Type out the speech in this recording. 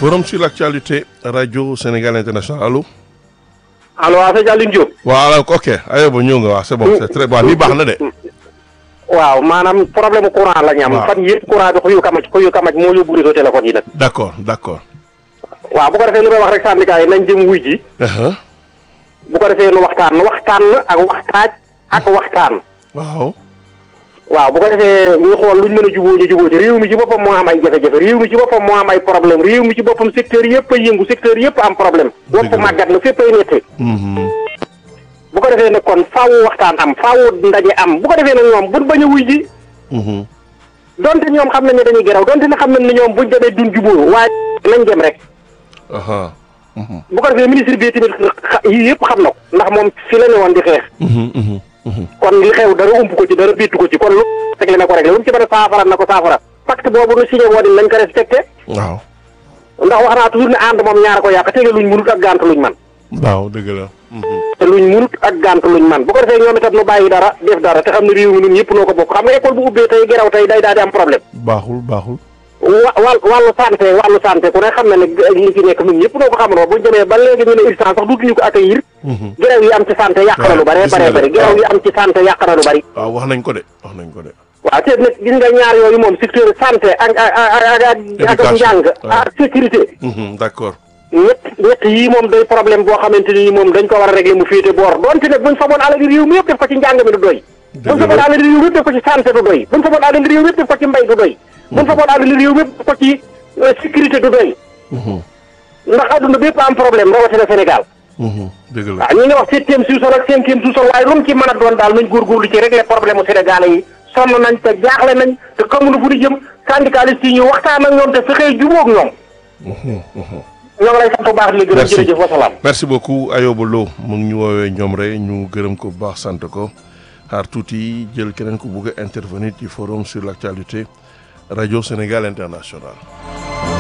forum sur l'actualité radio Sénégal international allo. allo waaw sëñ Aliou Diop. waaw ok aywa ñëw nga waaw c'est bon c'est très bon lii baax na de. waaw maanaam problème courant la ñu am. waaw fan yëpp courant bi xuyu kamaj xuyu kamaj moo yóbbu réseau téléphone yi nag. d'accord d'accord. waaw bu ko defee li may wax rek syndicat yi nañ jëm wuy ji. Uh-huh. bu ko defee nu waxtaan waxtaan ak waxtaaj ak waxtaan. waaw. waaw bu ko defee ñu xool luñ mën a jubóo ñu jubóo ci réew mi ci boppam moo am ay jafe-jafe réew mi ci boppam moo am ay problème réew mi ci boppam secteur yëpp ay yëngu secteur yëpp am problème. Dëgg wopp la. màggat na fépp ay netti. Mhm. bu ko defee nag kon faawu waxtaan am faawu ndaje am bu ko defee nag ñoom buñ bañ a wuy ji. Mhm. donte ñoom xam nañ ne dañuy geraw donte ne xam nañ ne ñoom buñ demee duñ jubóo waaye nañ dem rek. Aha. Mhm. bu ko defee ministre bi tamit xa- yii yëpp xam na ko ndax moom fi la ne woon di xeex Mhm, mhm, mhm. kon li xew dara ump ko ci dara biitu ko ci kon lu tegle na ko rek lu mu ci mën a saafara na ko saafara pacte boobu nu signé woon nañ ko respecté waaw. ndax wax naa toujours ne ànd moom ñaara ko yàq tege luñ munut ak gànt luñ man waaw dëgg la. Mhm. te luñ munut ak gànt luñ man bu ko defee ñoom itam nu bàyyi dara def dara te xam ne réew mi ñun ñëpp noo ko bokk xam nga école bu ubbee tey geraw tey day daal di am problème baaxul baaxul. wa wàll wàllu santé wàllu santé ku ne xam na ne li fi nekk ñun ñëpp noo ko xamandoo buñ demee ba léegi ñu ne urgence sax duutuñu ko accueillir Mhm. geraw yi am ci santé yàq na lu bare gis bare nga bari de. geraw yi am ci santé yàq na lu bari waaw wax nañ ko de wax nañ ko de. waaw te nag gis nga ñaar yooyu moom secteur santé ak ak ak ak ak Éducation. njàng Ouais. ak sécurité Mhm, d'accord. ñett ñett yii moom day problème boo xamante ni moom dañ ko war a régler mu féete boor donte nag buñ faboon alal réew mi yëpp def ko ci njàng mi du doy buñ Dëgg faboon la. alal réew mi yëpp def ko ci santé du doy buñ faboon alal réew mi yëpp def ko ci mbay du doy buñ faboon alal réew mi yëpp def ko ci euh, sécurité du doy Mhm, ndax adduna bépp am problème rawatina Sénégal mhm. dëgg la. waaw ñi nga wax septième sous-sol ak cinquième sous-sol waaye lu mu ci mën a doon daal nañ góorgóorlu ci régler problème mu Sénégalais yi sonn nañ te jaaxle nañ te xamuñu fu ñu jëm syndicalistes yi ñu waxtaan ak ñoom te fexee jubóog ñoom Mhm, mhm. ñoo ngi lay sant bu baax di la gërëm Merci. jërëjëf wasalaam merci beaucoup Ayoba Lo mu ngi ñu woowee ñoom rek ñu gërëm ko bu baax sant ko xaar tuuti jël keneen ku bugg a intervenir ci forum sur l'actualité radio Sénégal international